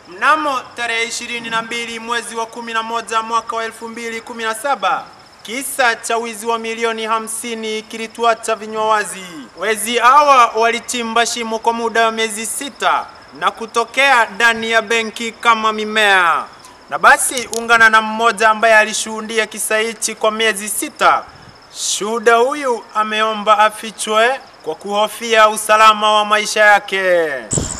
Mnamo tarehe 22 mwezi wa 11 mwaka wa 2017 kisa cha wizi wa milioni hamsini kilituacha vinywa wazi. Wezi hawa walichimba shimo kwa muda wa miezi sita na kutokea ndani ya benki kama mimea. Na basi ungana na mmoja ambaye alishuhudia kisa hichi kwa miezi sita. Shuhuda huyu ameomba afichwe kwa kuhofia usalama wa maisha yake.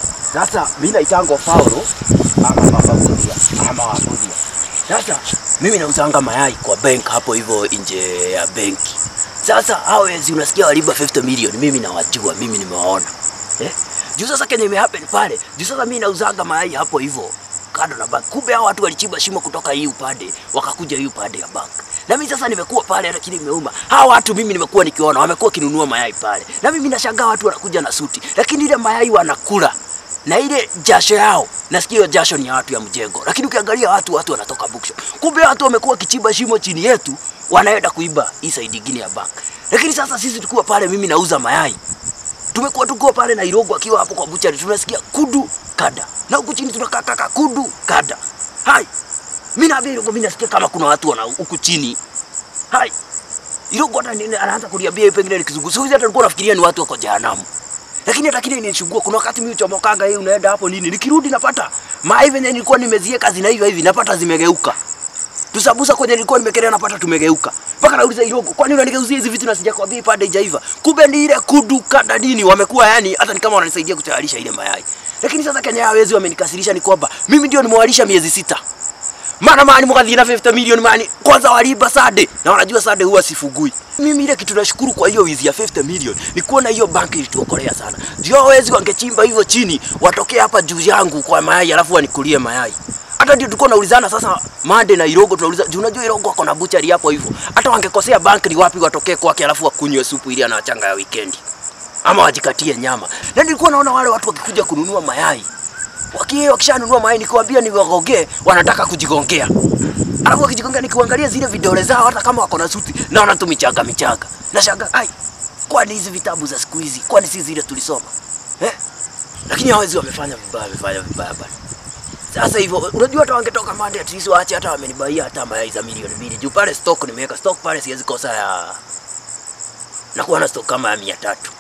Sasa mimi naitangwa Paulo ama baba Budia ama Wabudia. Sasa mimi nauzanga mayai kwa bank hapo hivyo nje ya benki. Sasa hao wezi unasikia waliba 50 million, mimi nawajua, mimi nimewaona. Eh? Juu sasa kenye imehappen pale, juu sasa mimi nauzanga mayai hapo hivyo kando na bank. Kumbe hao watu walichimba shimo kutoka hii upande wakakuja hii upande ya bank. Na mimi sasa nimekuwa pale lakini imeuma. Hao watu mimi nimekuwa nikiona wamekuwa kinunua mayai pale. Na mimi nashangaa watu wanakuja na suti, lakini ile mayai wanakula na ile jasho yao nasikia hiyo jasho ni ya watu ya mjengo, lakini ukiangalia watu watu wanatoka bookshop. Kumbe watu wamekuwa kichimba shimo chini yetu, wanaenda kuiba hii side nyingine ya bank. Lakini sasa sisi tukiwa pale, mimi nauza mayai, tumekuwa tukiwa pale Nairobi, akiwa hapo kwa buchari, tunasikia kudu kada, na huku chini tunakaa kaka kudu kada. Hai, mimi naambia Irogo, mimi nasikia kama kuna watu wana huku chini. Hai, Irogo hata nini anaanza kuniambia yeye pengine ni kizungu. Siku hizi hata nilikuwa nafikiria ni watu wako jehanamu lakini hata kile inanishugua. Kuna wakati mimi uchomokanga hii, unaenda hapo nini, nikirudi napata mayai venye nilikuwa nimezieka zina hivyo hivi, napata zimegeuka. Tusabusa kwenye nilikuwa nimekelea, napata tumegeuka. Mpaka nauliza Irogo, kwani unanigeuzia hizi vitu na sijakwambia ipande haijaiva? Kumbe ni ile kudu kada nini, wamekuwa yani hata ni kama wananisaidia kutayarisha ile mayai. Lakini sasa Kenya hawezi, wamenikasirisha ni kwamba mimi ndio nimewalisha miezi sita maana mani mkathi na 50 milioni mani kwanza waliba sade na wanajua sade huwa sifugui mimi ile kitu nashukuru kwa hiyo wizi ya 50 milioni ni kuona hiyo banki ilituokolea sana ndio wezi wangechimba hivyo chini watokee hapa juu yangu kwa mayai alafu wanikulie mayai hata ndio tulikuwa naulizana sasa Mande na Irogo tunauliza juu unajua Irogo ako na buchari hapo hivyo hata wangekosea banki ni wapi watokee kwake alafu wakunywe supu ili anachanga ya weekend ama wajikatie nyama na nilikuwa naona wale watu wakikuja kununua mayai wakie wakishanunua mayai nikiwaambia niwagongee, wanataka kujigongea. Alafu wakijigongea nikiangalia zile vidole zao, hata kama wako na suti, naona tu michaga michaga. Nashanga, ai, kwani hizi vitabu za siku hizi, kwani si zile tulisoma eh? Lakini hawezi wamefanya vibaya, wamefanya vibaya bana. Sasa hivyo, unajua hata wangetoka Monday at least waache hata wamenibaia hata mayai za milioni mbili juu pale stock nimeweka stock pale, siwezi kosa ya nakuwa na stock kama ya mia tatu